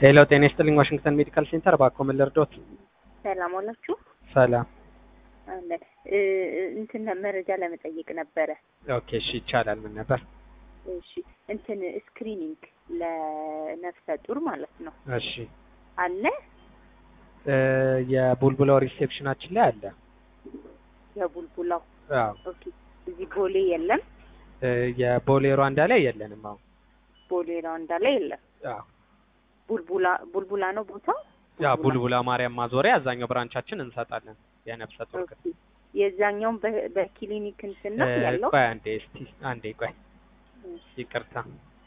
ሄሎ ጤና ይስጥልኝ ዋሽንግተን ሜዲካል ሴንተር ባኮ ምን ልርዶት? ሰላም ዋላችሁ። ሰላም። አለ እ እንትን መረጃ ለመጠየቅ ነበረ። ኦኬ እሺ ይቻላል። ምን ነበር? እሺ እንትን ስክሪኒንግ ለነፍሰ ጡር ማለት ነው እሺ አለ እ የቡልቡላው ሪሴፕሽናችን ላይ አለ። የቡልቡላው አዎ ኦኬ። እዚህ ቦሌ የለም። እ የቦሌ ሩዋንዳ ላይ የለንም። አሁን ቦሌ ራውንዳ ላይ የለም። አዎ ቡልቡላ ቡልቡላ ነው ቦታው። ያ ቡልቡላ ማርያም ማዞሪያ አዛኛው ብራንቻችን እንሰጣለን የነፍሰ ጡር ኦኬ። የዛኛውን በ- በክሊኒክ እንትን ነው እ ያለው። ቆይ አንዴ እስቲ አንዴ ቆይ ይቅርታ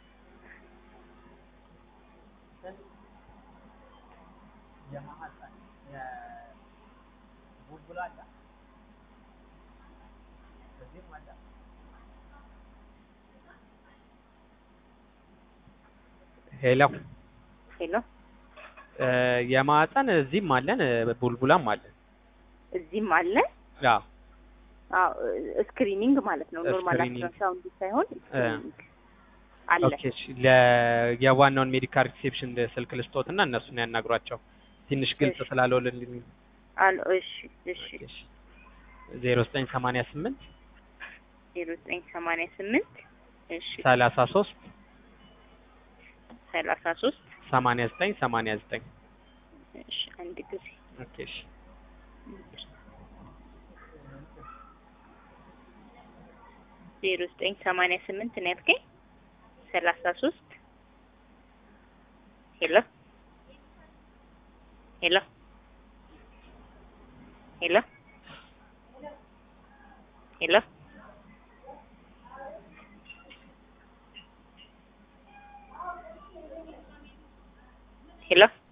ሄሎ ሄሎ እ የማህፀን እዚህም አለን እ ቡልቡላም አለን። እዚህም አለ። አዎ አዎ ስክሪኒንግ ማለት ነው። ኖርማል ስክሪኒንግ። አልትራሳውንድ ሳይሆን ስክሪኒንግ አለ። ኦኬ እሺ ለ የዋናውን ሜዲካል ሪሴፕሽን ስልክ ልስጦትና እነሱን ያናግሯቸው ትንሽ ግልጽ እሺ። ስላልሆነልኝ አለ እሺ እሺ ዜሮ ዘጠኝ ሰማንያ ስምንት ዜሮ ዘጠኝ ሰማንያ ስምንት እሺ ሰላሳ ሶስት ሰላሳ ሶስት ሰማንያ ዘጠኝ ሰማንያ ዘጠኝ እሺ አንድ ጊዜ ኦኬ እሺ ዜሮ ዘጠኝ ሰማንያ ስምንት ነው ያልከኝ ሰላሳ ሶስት ሄሎ ሄሎ ሄሎ ሄሎ ሄሎ